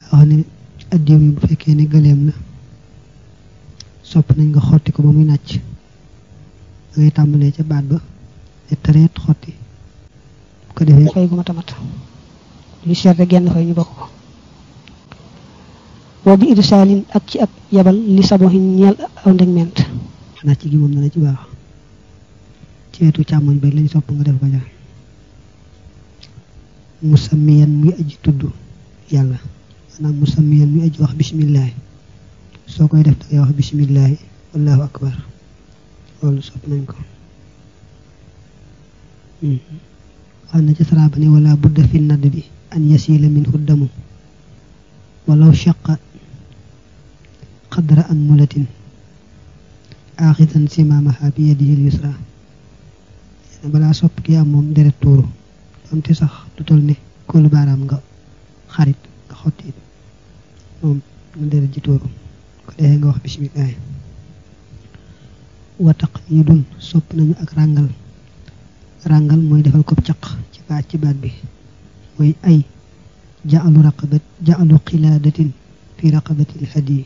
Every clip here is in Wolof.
wax ne addiw mi bu fekkee ne gëleem la sopp nañ nga xotti ko ba muy nàcc da ngay tàmbalee ca baat ba te tareet xotti bu ko defee fay gu matamat lu seet rek genn fay ñu bokk ko boo bi irsaalin ak ci ab yabal li saboxin ñeel aw ndeg ment nàcc gi moom dana ci baax ci wetu càmmoñ ba lañ sopp nga def ko ja musammiyan muy aji tudd yàlla maanaam musammiyan muy aji wax bisimillahi soo koy def dangay wax bisimillahi wallahu akbar loolu sopp nañ ko wax na ci saraaba ne wala budda fi nadd bi an yasila min huddamu walaw shaqa qadra an mulatin aaxidan simaamaha bi yadihi al yusra balaa sopp ki am moom deret tuuru donte sax du tol ne kóolu baaraam nga xarit nga xotti it moom nga deret ji tuuru ko defee nga wax bisimilah wa taqlidun sopp nañu ak ràngal ràngal mooy defal ko caq ci baat ci baat bi mooy ay ja'alu raqabat ja'alu qilaadatin fi raqabati alhadi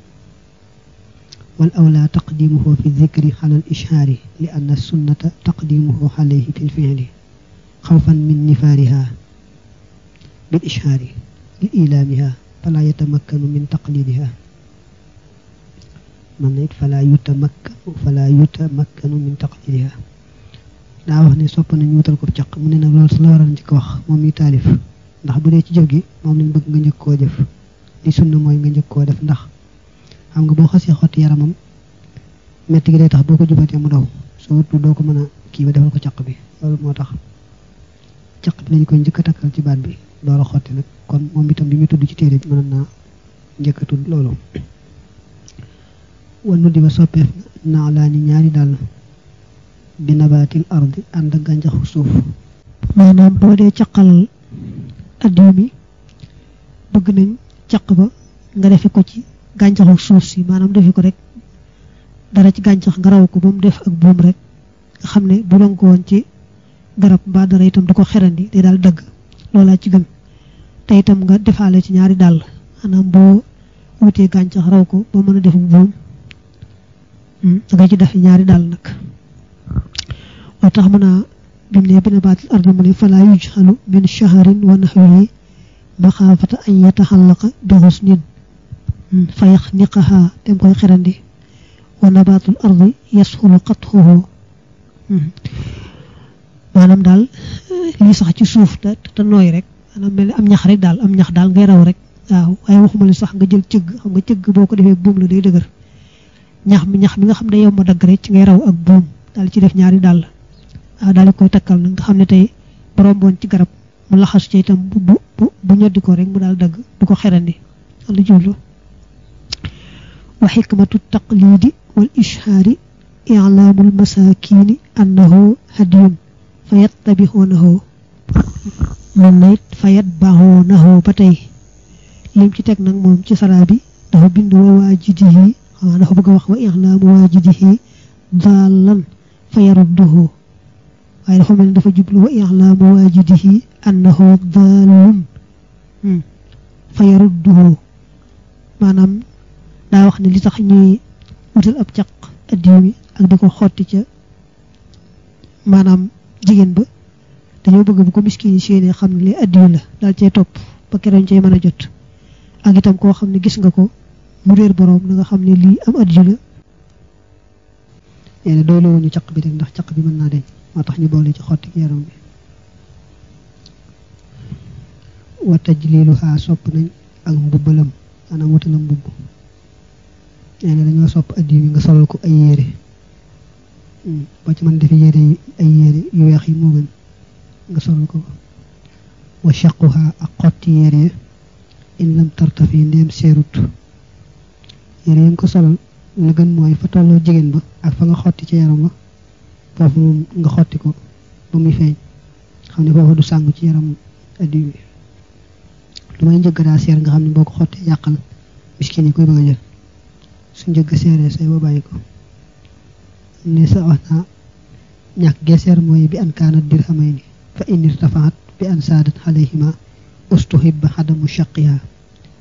wal awla taqdimuhu fi dhikri ala al ishhaari li anna sunnata taqdimuhu alayhi fi lfi'li xawfan min nifaariha bil ishhaari li ilaamiha fala yatamakkanu min taqlidiha man na it fala yutamakkanu fala yutamakkanu min taqlidiha daa wax ne sopp nañu wutal ko caq mu ne nag loolu su la waral njëkk wax moom mi taalif ndax bu dee ci jëf gi moom lañ bëgg nga njëkk koo jëf li sunna mooy nga njëkk koo def ndax xam nga boo xasee xotti yaramam metti gi day tax boo ko jubatee mu daw soo wutu doo ko mën a kii ba defal ko caq bi loolu moo tax caq bi lañ koy njëkk a takkal ci baat bi door a xotti nag kon moom itam bi muy tudd ci téere bi mën naa njëkk a tudd loolu wannu di ba soppeef naa laa ni ñaari dàll bi nabaatil ardi ànd ak gàncaxu suuf maanaam boo dee caqal addiw mi bëgg nañ caq ba nga defe ko ci gàncaxu suuf si maanaam defe ko rek dara ci gàncax nga raw ko ba mu def ak buum rek nga xam ne bu doon ko woon ci garab mbaa dara itam du ko xerandi day daal dëgg loolaa ci gën te itam nga defaale ci ñaari dàll maanaam boo wutee gàncax raw ko ba mën a def buum da nga ci def ñaari dàll nag moo tax mën a bim ne bina baatil ardi mu ne fala yujxalu min shahrin wa naxwihi maxaafata an yataxallaqa bi xusnin fa yaxniqaha dem koy xerandi wa nabaatul ardi yasxulu qatxuhu maanaam daal lii sax ci suuf te te nooy rek maanaam mel ni am ñax rek daal am ñax daal ngay raw rek waaw waaye waxuma li sax nga jël cëgg xam nga cëgg boo ko defee buum la day dëgër ñax mi ñax mi nga xam ne yow ma dagg rek ci ngay raw ak buum daal ci def ñaari dàll waaw daal di koy takkal nag nga xam ne tey borom boon ci garab mu laxas ci itam bu bu bu ñoddi ko rek mu daal dagg du ko xerandi wala jublu wa xikmatu taqlidi wal ishaari i'laamul masaakiini annahu hadiyun fa yattabixuunahu mën na it fa yatbaxuunahu ba tey lim ci teg nag moom ci saraa bi dafa bind wa waajidihi xamaa dafa bëgg a wax wa i'laamu waajidihi daallan fa yarudduhu waaye dafa mel ni dafa jublu wa i'laamu waajidihi annahu daalun fa yarudduhu maanaam daa wax ne li tax ñuy wutal ab caq addiw mi ak di ko xotti ca maanaam jigéen ba dañoo bëgg bu ko miskin yi séenee xam ne li addiw la daal cay topp ba keroog cay mën a jot ak itam koo xam ne gis nga ko mu réer boroom na nga xam ne lii am addiw la nee na doole wuñu caq bi rek ndax caq bi mën naa deñ moo tax ñu boole ci xotti yaram bi wa tajliluha sopp nañ ak mbubbalam maanaam wutalam mbubb nee na dañoo sopp addiw yi nga solal ko ay yére boo ci mën defe yére yi ay yére yu weex yi moo gën nga solal ko wa shaquha ak xotti yére in lam tartafi ndeem seerut yére yi nga ko solal la gën mooy fa tolloo jigéen ba ak fa nga xotti ci yaram ba foofu moom nga xotti ko ba muy feeñ xam ne foofu du sàngu ci yaram addiw bi lu may njëgg daa seer nga xam ne boo ko xottee yàqal miskin yi koy bëgg a jël su njëgg seeree say ba bàyyi ko ne sa wax naa ñàkk geeseer mooy bi an kaanat dirhamayni fa in irtafaat bi an saadat alayhima ustuhibba xadamu shaqiha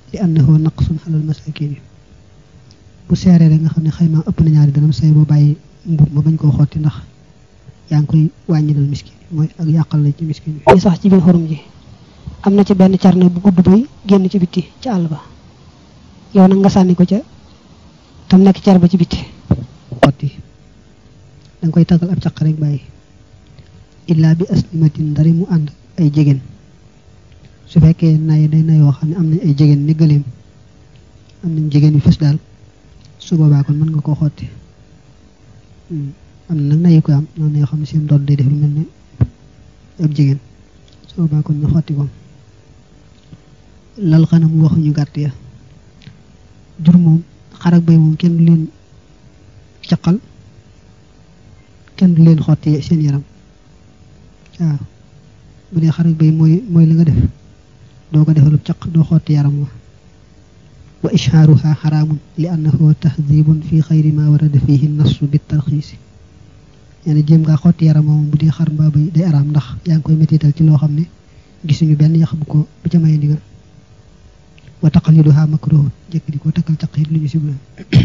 li annahu naqsun alal masakin bu seeree rek nga xam ne xayma ëpp na ñaari dërëm say boo bàyyi mbub ma bañ koo xotti ndax yaa ngi koy wàññilal miskin mooy ak yàqal la ci miskin bi yi sax ci biir xorum ji am na ci benn carne bu gudd bay génn ci bitti ci àll ba yow nag nga sànni ko ca tam nekk car ba ci bitti xotti danga koy taggal ab caq rek bàyyi illaa bi aslimatin ndari mu ànd ay jegéen su fekkee nay day nayoo xam ne am nañ ay jegéen ni gëleem am nañ jegéen yu fës daal su boobaa kon mën nga koo xotti am na nag nayi koy am noonu na yoo xam ne seen doon day def lu mel ne ab jigéen su boobaa kon ñu xotti ko lal xanam waxuñu gàtt ya jur moom xar ak bay moom kenn du leen caqal kenn du leen xotti seen yaram waaw bu dee xar ak bay mooy mooy la nga def doo ko defalub caq doo xotti yaram wa wa ishaaruha xaraamun li annahu tahdibun fi xayri ma warada fihi nassu bi tarxiisi nee na jéem ngaa xotti yaram moom bu dee xar mbaa bay day araam ndax yaa ngi koy métital ci loo xam ne gisuñu benn yax bu ko bu ca maye ndigal wa taqliduha makruhun jëkk di ko takkal caq it lu ñu sibla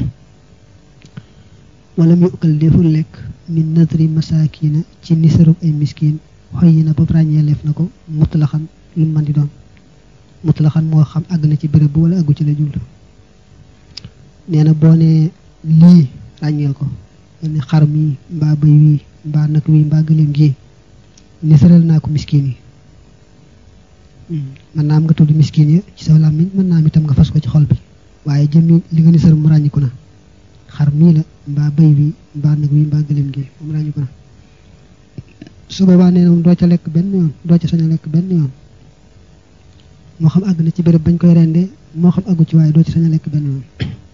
wala mu ukkal deful lekk min nadri masakina ci nisarub ay miskin xoy yi na ba ràññee leef na ko mutlaxan lu mën di doon mutlaxan moo xam àgg na ci béréb bu wala àggu ci la jublu nee na boo ne lii ràññeel ko ne xar mi mbaa bay wii mbaa nag wii mbaa gëléem gi nisaral naa ko miskin yi mën naa am nga tudd miskin yi ci sa làmmiñ mën naa am itam nga fas ko ci xol bi waaye jëmmi li nga nisar mu ràññiku na xar mii la mbaa bay wi mbaa nag wi mbaa gëléem gi moom ràññiku na su boobaa nee na moom doo ca lekk benn yoon doo ca sañ a lekk benn yoon moo xam àgg na ci béréb bañ koy rendee moo xam àggu ci waaye doo ci sañ a lekk benn yoon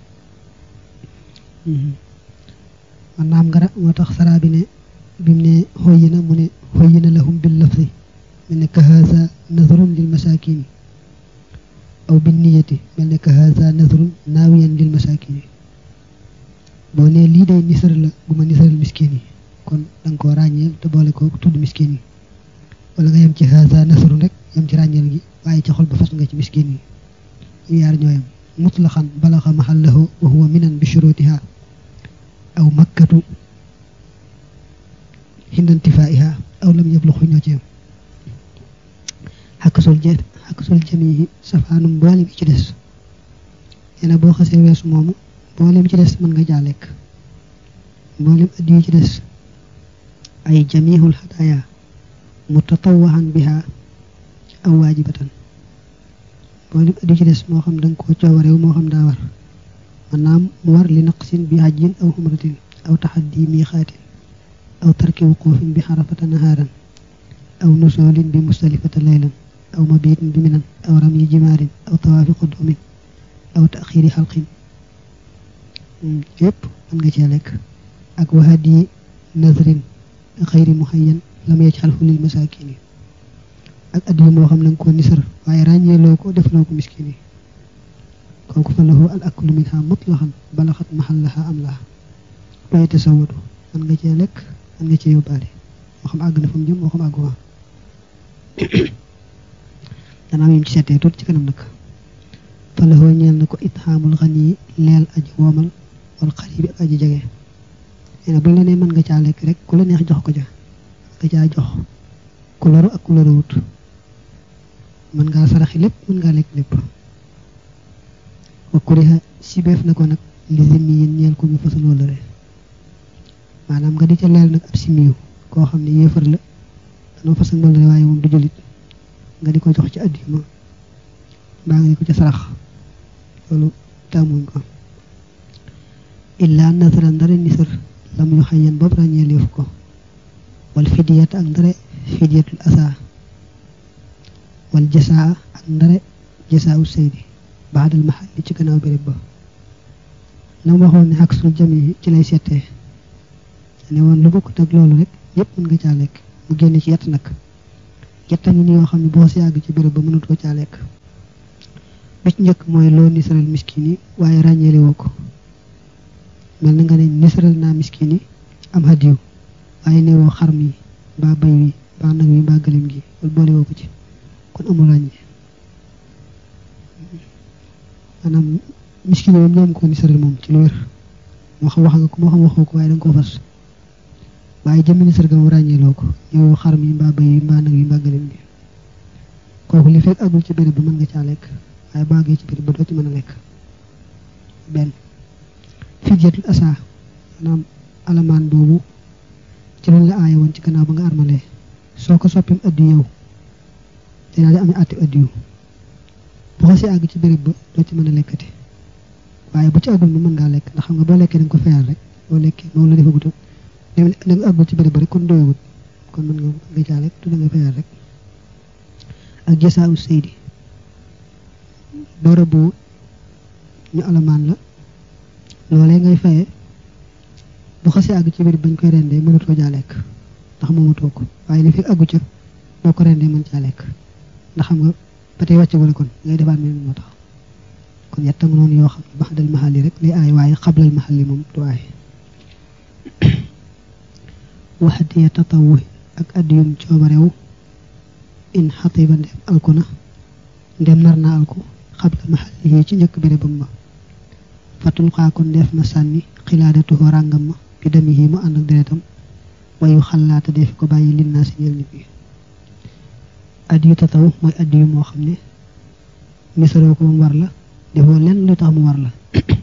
man naam ngara moo tax saraa bi ne bi mu ne xoyi na mu ne xoyi na lahum bil lafzi mel ne ka haza nazrun lil masakini aw bin niyati mel ne ka haza nazrun naawiyan lil masakini boo ne lii day nisar la bu ma nisaral miskin yi kon da nga koo ràññeel te boole ko tudd miskin yi wala nga yem ci haza nasrun rek yem ci ràññeel gi waaye ci xol ba fas nga ci miskin yi yu yaar ñooyam mutlaxan balaxa mahallahu wa huwa minan bi shurutiha aw makkatu hindantifaiha aw lam yabluxu ñoo ci yam xakkasul jë xakkasul jamihi safaanum mboolem yi ci des nee na boo xasee weesu moomu mboolem ci des mën nga jaa lekk mboolem addi yi ci des ay jamihul hadaya mutatawahan biha aw waajibatan mboolem addi yi ci des moo xam da nga koo coowareew moo xam daa war maanaam mu war li naqsin bi hajjin aw xumratin aw taxaddi miixaatin aw tarki wuquufin bi xarafata nahaaran aw nusoolin bi mustalifata laylan aw mabiitin bi minan aw ramyi jimaarin aw tawaafi qudumin aw taxiiri xalqin yépp mën nga cee lekk ak wahadi nazrin xayri muhayyan lam yajxalhu lil masaakin yi ak addiyu moo xam na nga ko nisar waaye ràññeeloo ko defloo ko miskin yi kooku fa lahu al aklu minha mutlaxan balaxat maxallaha am laha waaye tasawadu mën nga cee lekk mën nga cee yóbbaale moo xam àgg na fa mu jëm moo xam àggu dana am yim ci seetee tuuti ci kanam nag fa lahu ñeel na ko ithaamul xani yi leel aji woomal wal xaribi ak aji jege nee na bu la nee mën nga caa lekk rek ku la neex jox ko ja nga caa jox ku loru ak ku loru wut mën ngaa saraxi lépp mën ngaa lekk lépp wa kuriha sibeef na ko nag li zimmi yin ñeel ko ñu fasal wala re maanaam nga di ca leel nag ab simiyu koo xam ne yéefar la danoo fasal wala re waaye moom du julit nga di ko jox ci addi ma mbaa nga di ko ca sarax loolu tàmmuñ ko illa nasara ndare nisar lam yu xayyan boobu ràññeeleef ko wal fidiyat ak ndare fidiyatul asa wal jasaa ak ndare jasaa u seydi baadal maxal li ci gannaaw béréb ba la mu waxoon ne ak sul jami ci lay seetee ne woon lu bokkut ak loolu rek yépp mën nga caa lekk mu génn ci yett nag yetta ñu ni yoo xam ne boo si yàgg ci béréb ba mënut ko caa lekk bi ci njëkk mooy loo nisaral miskin yi waaye ràññeele woo ko mel na nga ne nisaral naa miskin yi am hadiyu waaye ne woo xar mi mbaa bay wi mbaa nag wi mbaa gëléem gi wala boole woo ko ci kon amul ràññee maanaam miskin moom ñoom ko nisëral moom ci lu wér moo xam wax nga ko moo xam waxoo ko waaye da nga koo fas waaye jëmmi nisër ga mu ràññeeloo ko yow xar mi mbaa bëy yi mbaa nag yi mbaa gëlëm bi kooku li fekk agul ci béréb ba mën nga caa lekk waaye baagee ci béréb ba doo ci mën a lekk benn fidyatul asa maanaam alamaan boobu ci luñ la aaye woon ci gannaaw ba nga armalee soo ko soppim addi yow te daal di amee àtte addi yu bu xasee àgg ci béréb ba doo ci mën a lekkati waaye bu ci àggul mi mën ngaa lekk ndax xam nga boo lekkee dañ ko fayal rek boo lekkee moom la defagutam da nga àggul ci béréb ba rek kon doyagut kon mën nga nga caa lekk tu da nga fayal rek ak jasaawu seydi doora bu ñu alamaan la loolee ngay faye bu xasee àgg ci béréb bañ koy rendee mënatoo jaa lekk ndax moomatoo ko waaye li fi àggu ca boo ko rendee mën caa lekk ndax xam nga ba tey wàcce wala kon ngay defaat mel moo tax kon yetta nga noonu yoo xam ne baxdal mahal yi rek lay aay waaye xablal mahal yi moom du aay waxadiya tatawuhi ak addiyum coobarewu in xatiba ndem alku na ndem nar na alku xabla mahal yi ci njëkk bérébam ma fatul xaakon def na sànni xilaadatuhu ràngam ma bi dem yi mu ànd ak deretam wayu xalaata def ko bàyyi lin naa si ñel nit ñi addiyu tataw mooy addiyu moo xam ne misaroo ko mu war la defoo lenn lu tax mu war la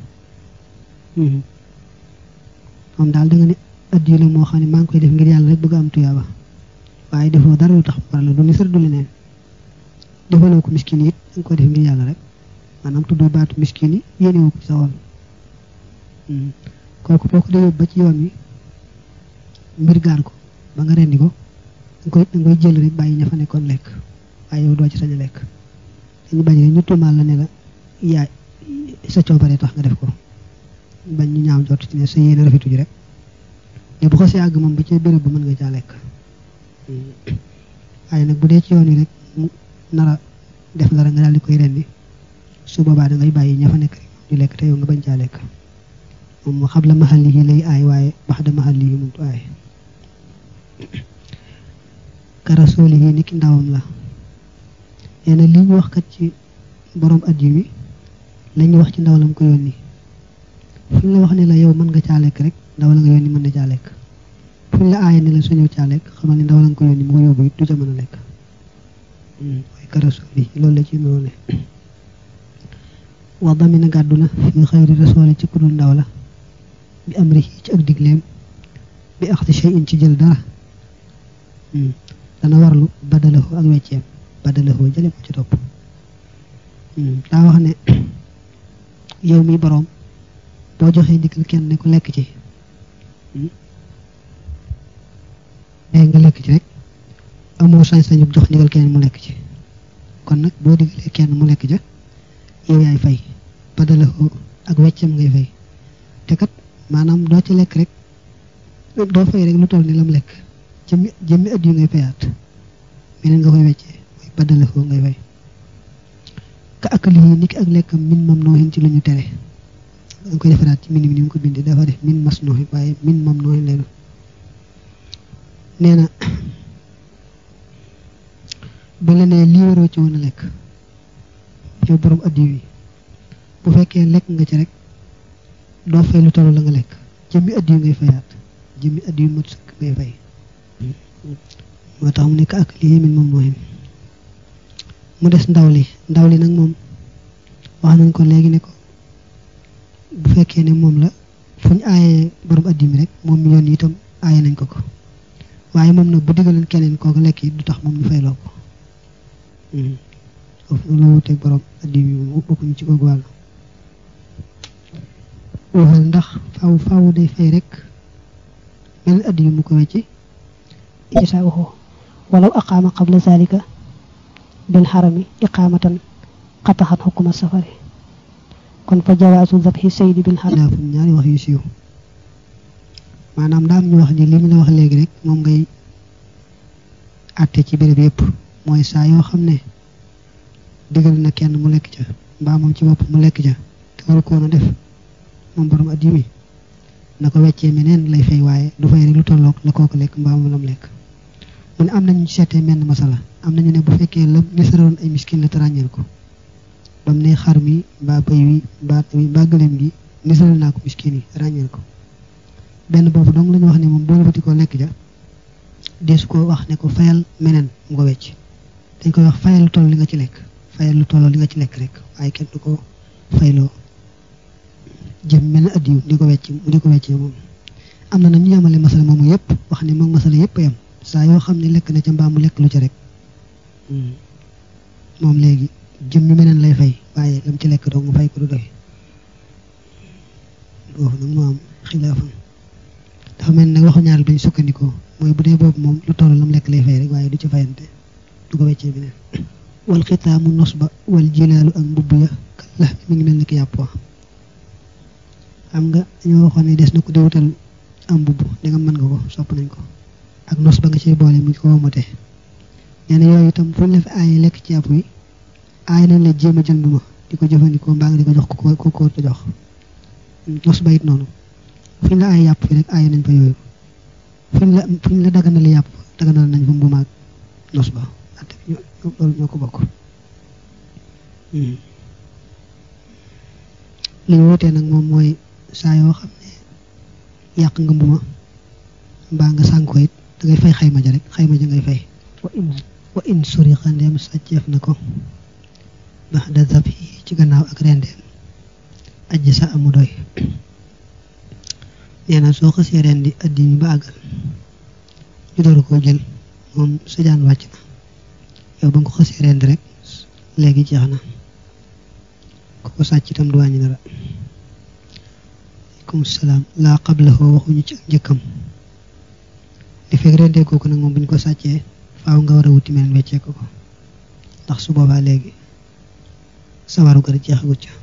moom daal da nga ne addiyu la moo xam ne maa ngi koy def ngir yàlla rek bëgg am tuyaaba waaye defoo dara lu tax mu war la du misar du leneen defaloo ko miskin yi it da nga koy def ngir yàlla rek maanaam tuddoo baatu miskin yi yéenewoo ko sa woon kooku boo ko dee ba ci yoon wi mbir gaar ko ba nga rendi ko da koy da ngay jël rek bàyyi ña fa nekkoon lekk waaye yow doo ci sañ a lekk dañu bañ rek ñu tuumaal la ne la yaay sa coobare tax nga def ko bañ ñu ñaaw jot ci ne sa yéene rafetu ji rek mais bu ko see àgg moom ba ci béréb ba mën nga caa lekk waaye nag bu dee ci yoon wi rek mu nara def dara nga daal di koy rendi su boobaa da ngay bàyyi ña fa nekk rek ñu lekk te yow nga bañ caa lekk moom mu xam la maxal yi lay aay waaye bax da maxal yi moom du aay karasooli yi niki ndawam la nee na li ñu wax kat ci borom addi wi la ñu wax ci ndaw lam ko yónni fu ñu la wax ne la yow mën nga caa lekk rek ndaw la nga yónni mën na caa lekk fu ñu la aaye ne la suñu caa lekk xamal ne ndaw la nga ko yónni mu ko yóbbu it du ca mën a lekk mooy karasooli loolu la ci noonu wax damina gàddu na fi xayri rasooli ci kudul ndaw la bi am ri ci ak digleem bi axti shay'in ci jël dara dana warlu badalahu ak wecceem badalahu jële ko ci topp daa wax ne yow mi boroom boo joxee ndigal kenn ne ko lekk ci day nga lekk ci rek amoo sañ-sañu jox ndigal kenn mu lekk ci kon nag boo digalee kenn mu lekk ja yow yaay fay badalahu ak wecceem ngay fay te kat maanaam doo ci lekk rek doo fay rek lu toll ni lam lekk jëmmi jëmmi at yu ngay fayaat meneen nga koy weccee mooy baddale foo ngay fay ka akali yi niki ak lekkam min mam nooxin ci lu ñu tere danga koy defaraat ci min mi ni mu ko bindee dafa def min mas nooxin waaye min mam nooxin lay doon nee na ba la nee lii waroo ci woon a lekk yow borom addi wi bu fekkee lekk nga ci rek doo fay lu toll la nga lekk jëmmi addi yu ngay fayaat jëmmi addi yu mat sëkk ngay fay moo tax mu nekk ak lii min moom mooy mu des ndaw li ndaw li nag moom wax nañ ko léegi ne ko bu fekkee ne moom la fu ñu aayee borom addi mi rek moom mi yoon itam aaye nañ ko ko waaye moom nag bu diggaleen keneen kooku lekk yi du tax moom ñu fayloo ko foofu nag la wuteeg borom addi mi moom bokkuñu ci googu wàll waxal ndax faaw faaw day fay rek mel addi yu mu ko wecci جزاؤه ولو أقام قبل ذلك بالحرم إقامة قطعت حكم السفر kon fa jawaasu zabhi saydi bil haram daa fu ñaari wax yu siiw maanaam daam ñu wax ni li mu la wax léegi rek moom ngay àtte ci béréb yëpp mooy saa yoo xam ne digal na kenn mu lekk ca mbaa moom ci bopp mu lekk ca te waru koon a def moom borom addi mi na ko weccee meneen lay fay waaye du fay rek lu tolloog la kooku lekk mbaa mu lam lekk mu ne am nañu seetee menn masala am nañu ne bu fekkee la nisaroon ay miskin la te ràññeel ko bam ne xar mi mbaa bëy wi mbaa mi mbaa gëléem gi nisal naa ko miskin yi ràññeel ko benn boobu dong la ñu wax ne moom boo bëti ko lekk ja deesu ko wax ne ko fayal meneen mu ko wecc dañ koy wax fayal lu toll li nga ci lekk fayal lu tolloo li nga ci lekk rek waaye kenn du ko fayloo jëm mel ne addiw di ko wecc mu di ko weccee moom am na nag ñu yemale masala moomu yëpp wax ne moom masala yëpp yam saa yoo xam ne lekk na ca mbaa mu lekk lu ca rek moom léegi jëm mi meneen lay fay waaye lam ci lekk doo mu fay ko du doy boobu nag moo am xilaafam dafa mel nag waxu ñaar bañ sukkandikoo mooy bu dee boobu moom lu toll lam lekk lay fay rek waaye du ci fayante du ko weccee beneen wal xitaamu nos ba wal jilaalu ak mbubb ya kalla mi ngi mel ni ki yàpp wa xam nga dañoo waxoon ne des na ko di wutal am mbubb da nga mën nga ko sopp nañ ko ak nos ba nga ciy boole mu ko womatee nee na yooyu itam fuñ la fi aaye lekk ci yàpp wi aay nañ la jéem a jënd ma di ko jëfandikoo mbaa nga di ko jox ko ko ko te jox nos ba it noonu fuñ la aay yàpp fi rek aay nañ fa yooyu fuñ la fuñ la daganal yàpp daganal nañ fa mbumaag nos ba at loolu ñoo ko bokk li ñu wutee nag moom mooy saa yoo xam ne yàq nga mbuma mbaa nga sànk ko it da ngay fay xayma ja rek xayma ja ngay fay wa in wa in suriqa ndeem sàcceef na ko baxda zabi ci gannaaw ak rendeem ajj sa amu doy nee na soo xasee rendi addi mi ba àggal ñu door koo jël moom sa jaan wàcc na yow ba nga ko xasee rendi rek léegi jeex na ku ko sàcc itam du wàññi dara aleykum salaam laa qablahu waxuñu ci ak njëkkam li fekk rendee kooku nag moom bu ñu ko sàccee faaw nga war a wuti meneen weccee ko ko ndax su boobaa léegi sawaru gar jeexagut ca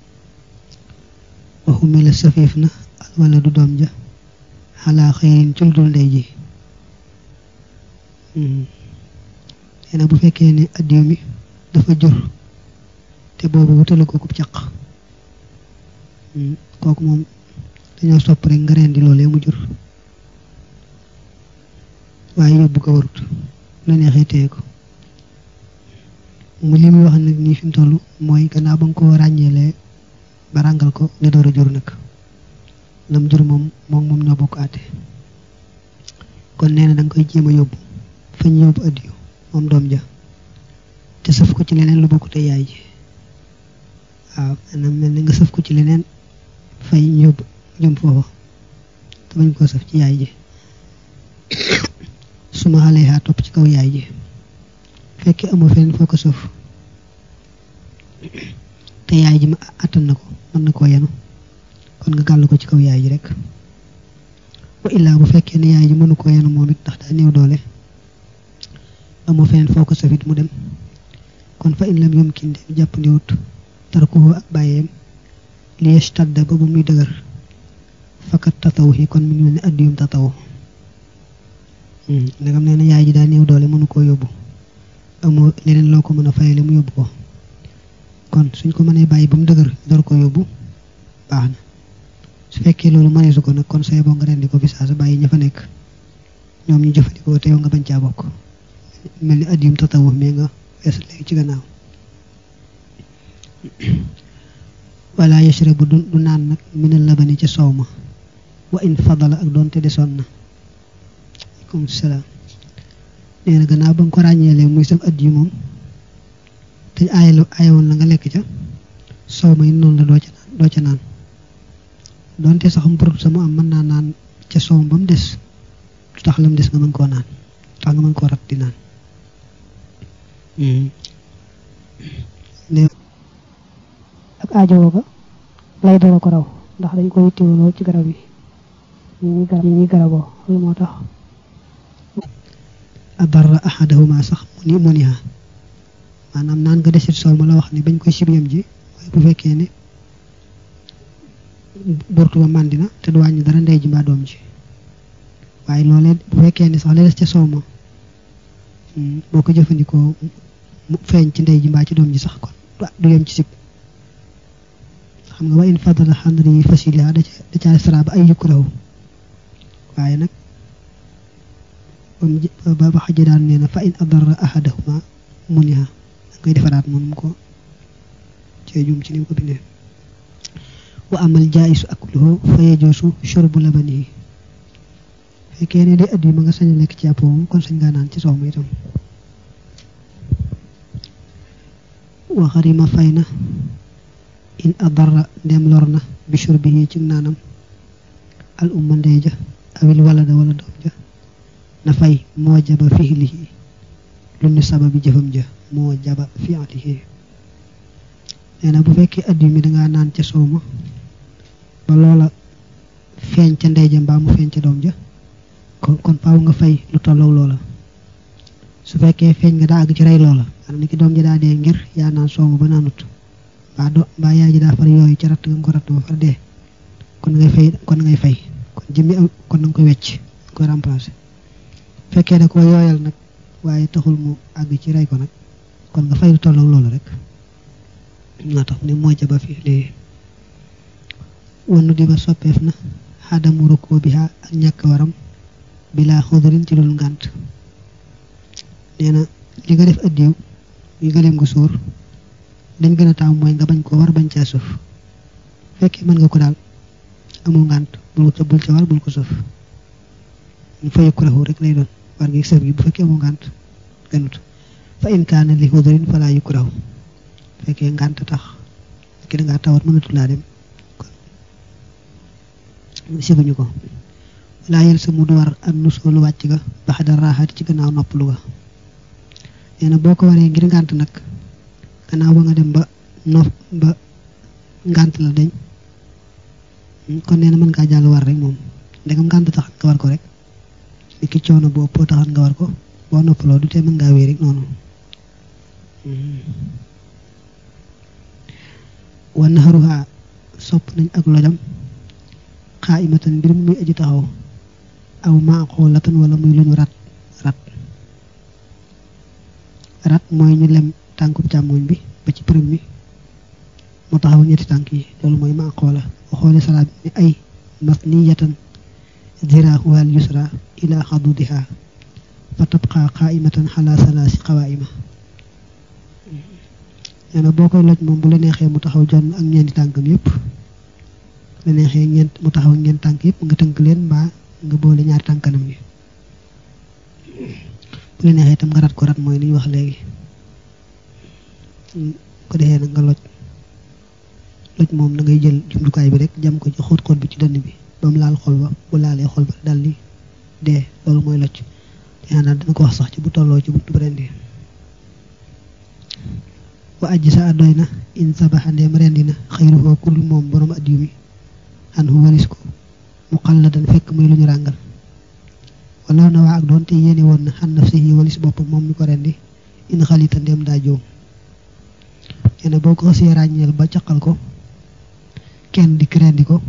waxu mela safiif na al wala du doom ja xalaa xëyrin ci lu dul ndey ji nee na bu fekkee ne addiw mi dafa jur te boobu wutalu ko kub caq kooku moom dañoo sopp rek nga rendi loolee mu jur waaye yóbbu ko warut la neexee téye ko mu li muy wax nag nii fi mu toll mooy gannaaw ba nga ko ràññeelee ba ràngal ko ne door a jur nag lam jur moom moom moom ñoo bokk àtte kon nee na da nga koy jéem a yóbbu fañ yóbbu addiyu moom doom ja te sëf ko ci leneen lu bokk te yaay ji waaw maanaam mel ni nga sëf ko ci leneen fay yóbbu jëm foofa te bañ koo sëf ci yaay ji suma xale yaa topp ci kaw yaay ji fekkee amoo feneen foo ko sëf te yaay ji ma attan na ko mën na koo yenu kon nga gàll ko ci kaw yaay ji rek wa illaa bu fekkee ne yaay ji mënu koo yenu moom it ndax daa néew doole amoo feneen foo ko sëf it mu dem kon fa in lam yumkin dem jàppandiwut tarkuhu ak bàyyeem li yastadda ba bu muy dëgër fakat tataw yi kon mi ngi mel ne addiyum tataw ndegam nee na yaay ji daa néew doole mënu koo yóbbu amoo leneen loo ko mën a fayale mu yóbbu ko kon suñ ko mënee bàyyi ba mu dëgër door ko yóbbu baax na su fekkee loolu mëneesu ko nag kon say boo nga rendi ko fi saa sa bàyyi ña fa nekk ñoom ñu jëfandikoo te yow nga bañ caa bokk mel ni addiyum tataw mais nga wees léegi ci gannaaw wala yashrabu du du naan nag minal labani ca soow ma wa in fadala ak doonte desoon na aleykum salaam nee na gannaaw ba nga ko ràññeelee muy sam addi moom te aayal aayawoon la nga lekk ca soow ma it noonu la doo ca naan doo ca naan doonte sax mburut sama am mën naa naan ca soow ba mu des du tax la mu des nga mën koo naan tax nga mën koo rat di naan ak aajowoo ga lay dara ko raw ndax dañ ko yittewu lool ci garab yi ñi ñuy garab ñi ñuy garaboo loolu moo tax adarra ahadahuma sax mu ni mu niha maanaam naan nga desit soow ma la wax ne bañ koy sib yam ji waaye bu fekkee ne burtu ba màndina te du wàññi dara ndey ji mbaa doom ji waaye loolee bu fekkee ne sax la des ca soow ma boo ko jëfandikoo mu feeñ ci ndey ji mbaa ci doom ji sax kon du yem ci sib xam nga wa in fadala xandri fasiliha da ca da ca sara ba ay yukrahu waaye nag ba ba xaja daan nee na fa in adara ahadahuma muniha da ngay defaraat moom ko cee jum ci ni ko bindee wa amal jaayisu akluhu fa yajoosu shurbu labanihi fekkee ne day at yi ma nga sañ a lekk ci yàpp moom kon sañ ngaa naan ci soow ma itam wa xarima fay na in adarra ndem lor na bi shurbihi ci naanam al umma ndey ja awil walada wala doom ja na fay moo jaba fiilihi lu ni sababi jëfam ja moo jaba fiilihi nee na bu fekkee at mi dangaa naan ca soow ma ba loola feeñ ca ndey ja mbaa mu feeñ ca doom ja kon kon faaw nga fay lu tollow loola su fekkee feeñ nga daa àgg ci rey loola maanaam ni ki doom ji daa dee ngir yaa naan soow ma ba naanut mbaa do mbaa yaay ji daa far yooyu ca ratt nga ko ratt ba far dee kon ngay fay kon ngay fay kon jëmmi am kon na nga koy wecc nga koy remplacer fekkee da ko yooyal nag waaye taxul mu àgg ci rey ko nag kon nga fay lu tollow loola rek nga tax ni moo jaba fi lii wannu di ba soppeef na xadamu rukkoo bi ak ñàkk waram bilaa xudurin ci loolu ngànt nee na li nga def addiw yi gëleem nga suur dañ gën a taamu mooy nga bañ ko war bañ caa suuf fekkee mën nga ko daal amul ngànt bul ko bul ca war bul ko suuf ñu fa yëkku raxu rek lay doon war ngi sëf gi bu fekkee amul ngànt gënut fa in kaana li xudurin fa laa yëkku raxu fekkee ngànt tax ki da ngaa tawat mënatu laa dem kon sibuñu ko laa yel sa mu du war ak nusoolu wàcc ga bax da raaxaati ci gannaaw noppalu ga nee na boo ko waree ngir ngànt nag gannaaw ba nga dem ba nof ba ngànt la dañ kon nee na mën ngaa jàll war rek moom ndegam ngànt tax nga war ko rek li ki coono boo ëppoo taxat nga war ko boo noppaloo du tee mën ngaa wéy rek noonu wa naxaruha sopp nañ ak lojam xaa imatan mbir muy aji taxaw aw maaxoolatan wala muy lu ñu rat rat rat mooy ñu lem tànkub càmmoñ bi ba ci përëm mi mu taxaw ñetti tànk yi loolu mooy maaxoola waxoole salaat bi ni ay masniyatan ziraahuwal yusra ila xadudiha fa tabqa qaimatan xala salaasi qawaima nee na boo koy loj moom bu la neexee mu taxaw jonn ak ñeenti tànkam yépp la neexee ñeent mu taxaw ñeent tànk yépp nga tënk leen mbaa nga boole ñaari tànkanam yi bu la neexee itam nga rat ko rat mooy li ñu wax léegi ko defee nag nga loj loj moom da ngay jël jumtukaay bi rek jam ko ci xóot xóot bi ci dënn bi ba mu laal xol ba bu laalee xol ba dal di dee loolu mooy loj yaa daal dina ko wax sax ci bu tolloo ci buntu rendi wa ajji sa adoy na in sabaxa ndeem rendi na xayruhoo kul moom borom addiw mi an hu walis ko mu xalladan fekk muy lu ñu ràngal wala na waa ak doon te yéene woon na xan naf si yi walis boppam moom mi ko rendi in xalita ndeem daa joom nee na boo ko xasee ràññeel ba caqal ko kenn dikk rendi ko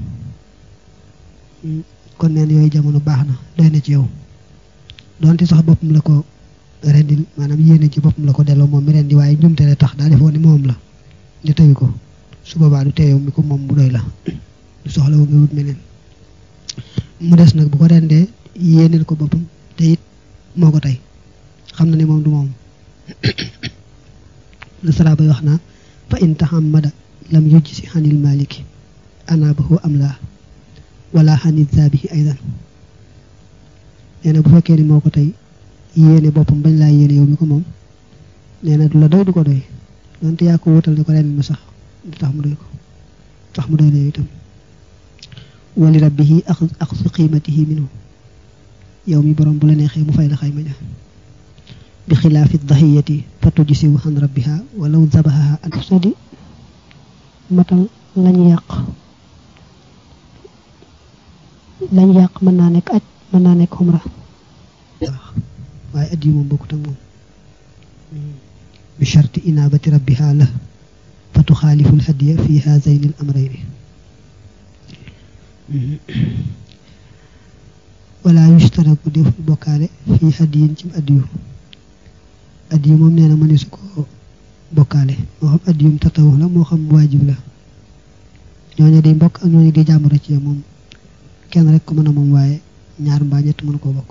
kon neen yooyu jamono baax na doy na ci yow doonte sax boppam la ko rendil maanaam yéene ci boppam la ko delloo moom mi rendi waaye njumte la tax daa defoon ni moom la ñu teyu ko su boobaa du teeyow mi ko moom bu doy la du soxla wu nga wut meneen mu des nag bu ko rendee yéeneel ko boppam te it moo ko tey xam na ne moom du moom la sara bay wax naa fa in tahammada lam yujj si xanil maliki anaabahu am laa wala xanit zaabihi aydan nee na bu fekkee ni moo ko tey yéene boppam bañ laa yéene yow mi ko moom nee na du la doy du ko doy donte yaa ko wutal ne ko ren ma sax du tax mu doy ko tax mu doy la yow itam wali rabbihi ak su qiimatihi minhu yow mi borom bu la neexee mu fay la xayma ja bi xilaafi dahiyati fa tujisiwu xan rabbiha walaw zabahaha an sodi matal lañu yàq lañu yàq mën naa nekk aj mën naa nekk xumra waaye at yi moom bokkut ak moom bi sharti inaabati rabbiha la fa tuxaalifu lhadiya fi haazayni l amrayni wala yushtaraku deful bokkaale fi hadiyin ci adiyu adiyu moom nee na mëneesu ko bokkaale moo xam adiyum tatawux la moo xam waajib la ñooñu di mbokk ak ñooñu di jàmbur ci moom kenn rek ko mën a moom waaye ñaar mbaa ñett mën koo bokk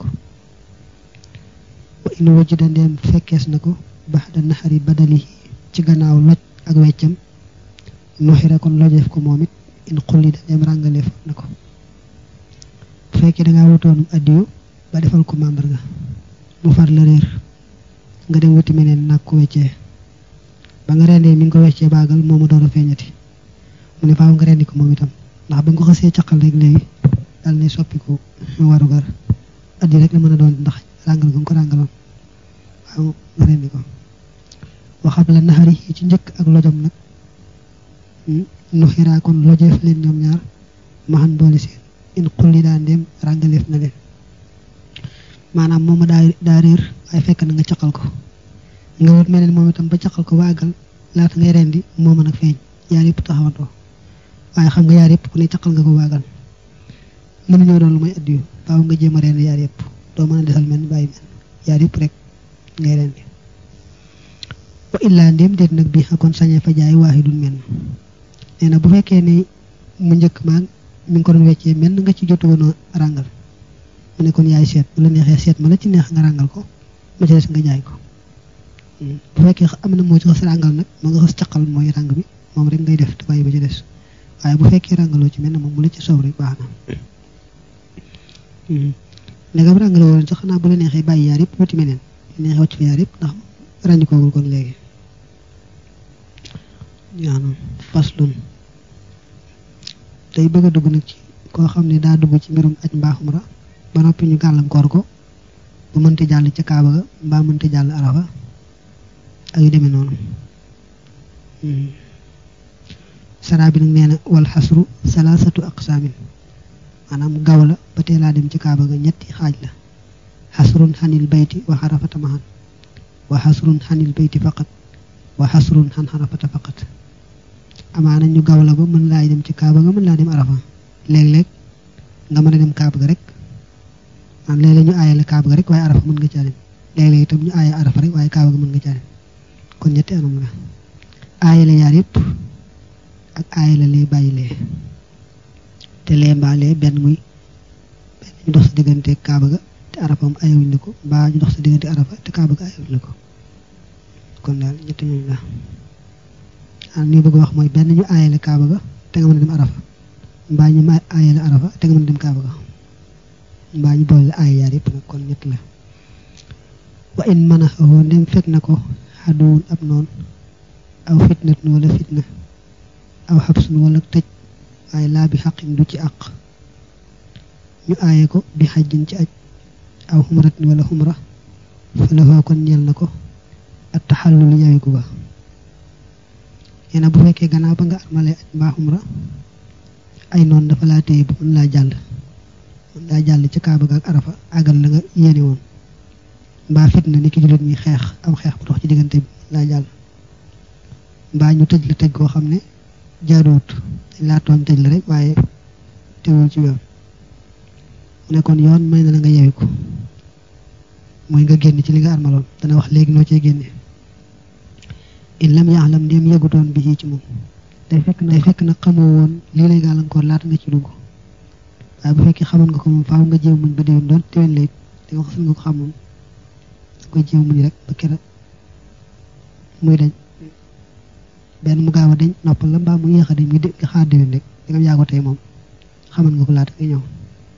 wa in wajida ndeem fekkees na ko baxda naxari badalihi ci gannaaw loj ak weccam nuxira kon lojeef ko moom it in xulli da dem ràngaleef na ko bu fekkee dangaa wutoonum addiyu ba defal ko màndarga mu far la réer nga dem wuti meneen nag ko weccee ba nga rendee mi ngi ko weccee baagal moomu door a feeñati mu ne faaw nga rendi ko moom itam ndax ba nga ko xasee caqal rek léegi dal ne soppiku warugar addi rek la mën a doon ndax ràngal nga ko ràngaloon waaw nga rendi ko waxam la naxari yi ci njëkk ak lojom nag nu xiraa kon lojeef leen ñoom ñaar maxan boole seen in xulli daa ndéem ràngaleef na leen maanaam mooma daa daa réer waaye fekk na nga caqal ko nga wut meneen moom itam ba caqal ko waagal laata ngay rendi moo mën a feeñ yaar yëpp taxawantoo waaye xam nga yaar yëpp ku ne caqal nga ko waagal mënu ñoo doon lu may addiyu faaw nga jéem a rendi yaar yëpp doo mën a desal mel bàyyi mel yaar yëpp rek ngay rendi wa illaa ndéem déet nag bi kon sañee fa jaay waahidun menn nee na bu fekkee ne mu njëkk maag mi ngi ko doon weccee menn nga ci jotu woon a ràngal mu ne kon yaay seet bu la neexee seet ma la ci neex nga ràngal ko ma ci des nga jaay ko bu fekkee am na moo ci xas ràngal nag ma nga xas caqal mooy ràng bi moom rek ngay def te bàyyi ba ci des waaye bu fekkee ràngaloo ci menn moom mu la ci soow rek baax na ndegam ràngaloo woon sax xanaa bu la neexee bàyyi yaar yëpp wuti meneen bu neexee wàcc fa yaar yëpp ndax ràññikoogul kon léegi yaanam paslun day bëgg a dugg nag ci koo xam ne daa dugg ci mbirum aj mbaaxum ra ba noppi ñu gàllankoor ko ba mënta jàll ca kaaba ga mbaa mënta jàll arafa ak yu demee noonu saraa bi nag nee na wal xasru salaasatu aqsaamin maanaam gaw la ba teelaa dem ci kaaba ga ñetti xaaj la xasrun xanil bayti wa xarafata mahan wa xasrun xanil bayti faqat wa xasrun xan xarafata faqat amaana ñu gaw la ba mën laay dem ci kaaba ga mën laa dem arafa léeg-léeg nga mën a dem kaaba ga rek man léeg-léeg ñu aaye la kaaba ga rek waaye arafa mën nga caa dem léeg-léeg itam ñu aaye arafa rek waaye kaaba ga mën nga caa dem kon ñetti anam la aaye la yaar yëpp ak aaye la lee bàyyi lee te lee mbaa lee benn muy benn ñu dox sa diggante kaaba ga te arafa am ayewuñ la ko mbaa ñu dox sa diggante arafa te kaaba ga ayewuñ la ko kon daal ñetti ñooñu la ah ni bëgg wax mooy benn ñu aaye la kaaba ga te nga mën a dem arafa mbaa ñu ma aaye la arafa te nga mën a dem kaaba ga mbaa ñu boole la aaye yaar yëpp nag kon ñett la wa in mën a xawoo ndem fekk na ko xaduwun ab noon aw fitnatun wala fitna aw xabsun wala tëj waaye laa bi xaqin du ci àq ñu aaye ko bi xajjin ci aj aw xumratin wala xumra fa la kon ñeel na ko at taxallul yawigu ba nee na bu fekkee gannaaw ba nga armalee aj mbaa xumra ay noon dafa laa téye bu mën laa jàll mën laa jàll ci kaaba ga ak arafa àggal la nga yéene woon mbaa fitna ni ki jullit ñi xeex am xeex bu dox ci diggante bi laa jàll mbaa ñu tëj la tëj koo xam ne jaaduwut dañ laa tooñ tëj la rek waaye teewul ci yoon mu ne kon yoon may na la nga yewi ko mooy nga génn ci li nga armaloon dana wax léegi noo cee génne in lam yaalam ndéem yëgutoon bi ci moom day fekk day fekk nag xamoo woon lii lay gàllankoor laata nga ci dugg waaye bu fekkee xamoon nga ko moom faaw nga jéem muñ ba déwén doon déwén lay te nga xasul nga ko xam moom da koy jéem muñ rek ba kera muy dañ benn mu gaaw a dañ noppal la mbaa mu yéex a dañ muy nga xaar déwén rek di nga yàggoo tey moom xamal nga ko laata nga ñëw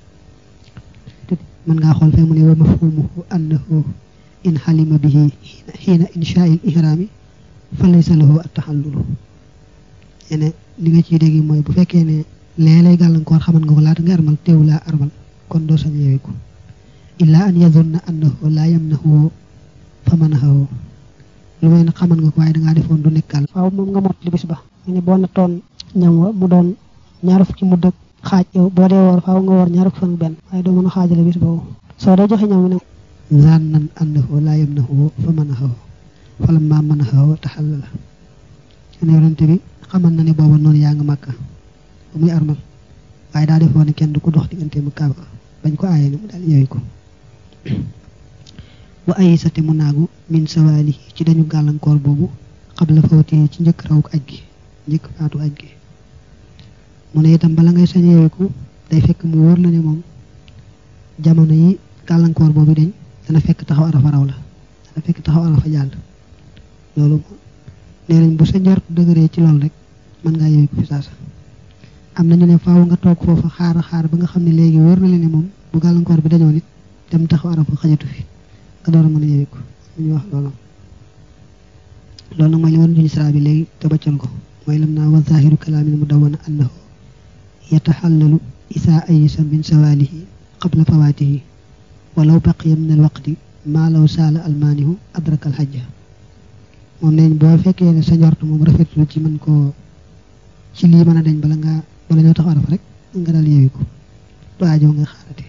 mën ngaa xool fee mu ne wa mafhumuhu annahu in xalima bihi xiina inshaa'il ihraami fa laysa lahu at-taxallulu ene li nga ciy dégg mooy bu fekkee ne lee lay gàllankoor xamal nga ko laata nga armal teewu laa armal kon doo sañ yeewiku illaa an yazunna annahu laa yamnahu fa manahahu lu may nag xamal nga ko waaye dangaa defoon du nekkal waaw moom nga mot li bis ba mu ne boo nattoon ñam wa mu doon ñaar fukki mu dëkk xaaj yow boo dee woor faaw nga woor ñaar fukki fan benn waaye doo mën a xaajale bis boobu soo dee joxe ñam mu ne zannan annahu laa yamnahu fa manahahu falamma manahahu taxallala ne yonente bi xamal na ne booba noonu yaa nga màkka ba muy armal waaye daa defoon ne kenn du ko dox diggante mu kaaba bañ ko aaye ne mu daal yeewi ko wa ay sate mu naagu min sawaali ci dañu gàllankoor boobu xabla fawti ci njëkk rawuk aj gi njëkk faatu aj gi mu ne itam bala ngay sañ yeewiku day fekk mu wóor la ne moom jamono yi gàllankoor boobu dañ dana fekk taxaw arafa raw la dana fekk taxaw arafa jàll loolu nee nañ bu sa njort dëgëree ci loolu rek mën ngaa yewi ko fi saasa am na ñu ne faaw nga toog foofa xaar xaar ba nga xam ne léegi wóor na leen ne moom bu gàllankoor bi dañoo nit dem taxaw arafa xajatu fi nga door a mën a yewi ko ñu wax loolu loolu nag mooy li woon duñu sara bi léegi te baccal ko mooy lam naa wa zahiru kalaamin mu dawana annahu yataxallalu isaa ayisa min sawaalihi qabla fawaatihi walaw baqiya min alwaqti maa law saala almaanihu adraka alxajja moom neñ boo fekkee ne sa njort moom rafetlu ci mën koo ci lii mën a dañ bala ngaa bala ñoo tax arafa rek nga daal yeewi ko du aajoo nga xaarate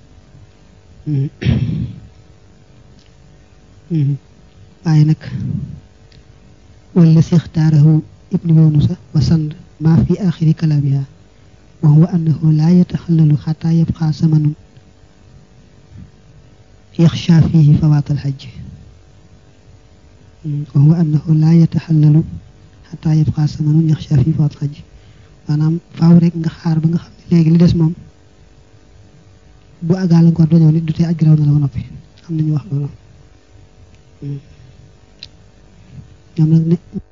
waaye nag wala si ixtaarahu ibnu yunusa wa sand maa fi axiri kalaamiha wa huwa annahu laa yataxallalu xataa yabqa samanun yaxsha fihi fawaat alxajj wa huwa annahu laa yataxallalu xataa yabqa samanun yaxsha fihi fawaat alxajj maanaam faaw rek nga xaar ba nga xam ne léegi li des moom bu gàllankoor dañoo nit du tee aj garaw na la ba noppi am nañu wax loolu ñoom nag ne